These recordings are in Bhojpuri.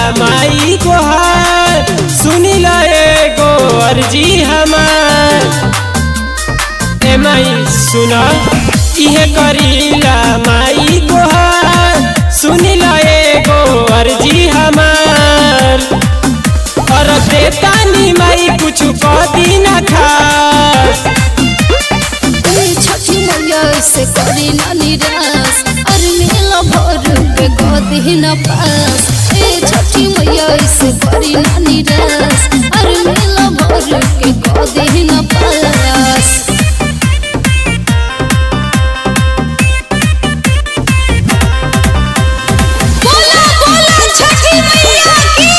माई गोहार सुनी ला एगो अर्जी हमार ए माई सुना इहे करीला माई गोहार सुनी ला एगो अर्जी हमार और बेतानी माई कुछ कदी ना खास ए छठी मैया से करी ना निराश अरे मेला भर पे गोदी न पास ए छठी मैया से करी ना निराश अरे मेला भर के गोदी न पास बोला बोला छठी मैया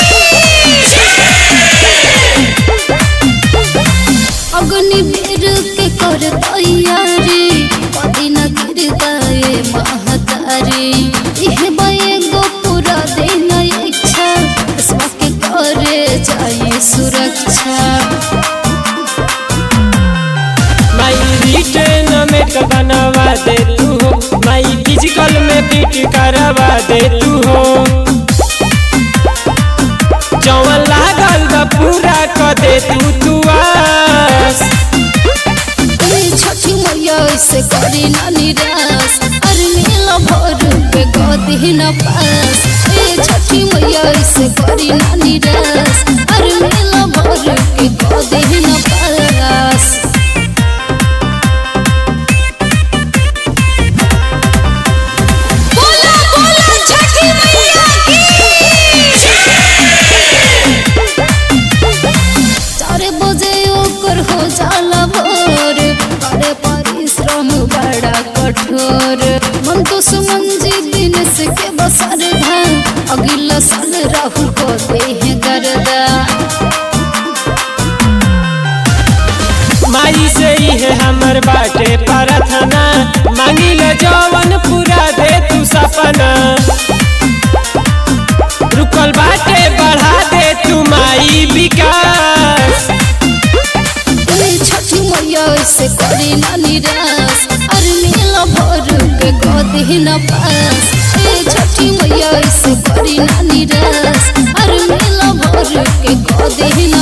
अग्नि वीर के कर तैयारी कदी न गिर गए महतारी इह बये गो पूरा दिन इच्छा सबके करे जाए सुरक्षा माई रिटर्न में तो बनवा दे तू हो माई फिजिकल में फिट करवा दे तू हो जवन लागल बा पूरा क दे तू तू आस ए छठी मैया से करी ना निराश अरे मेला भर पे गदी न पास ए छठी मैया से करी ना निराश अरे मेला भर के गदी न पास बोला बोला छठी मैया चार बजे ओकर हो जाला भोर करे परिश्रम बड़ा कठोर मन तो सुमंजी दिन से के बसर धान अगला साल राहुल को दे गर्दा माई से इहे हमर बाटे प्रार्थना मांगिल जवन पूरा दे तू सपना रुकल बाटे बढ़ा दे तू माई विकास ए छठी मैया से करी ना निराश अरे मेला भर के गदी न पास ए छठी मैया से करी ना निराश अरे मेला भर के गदी न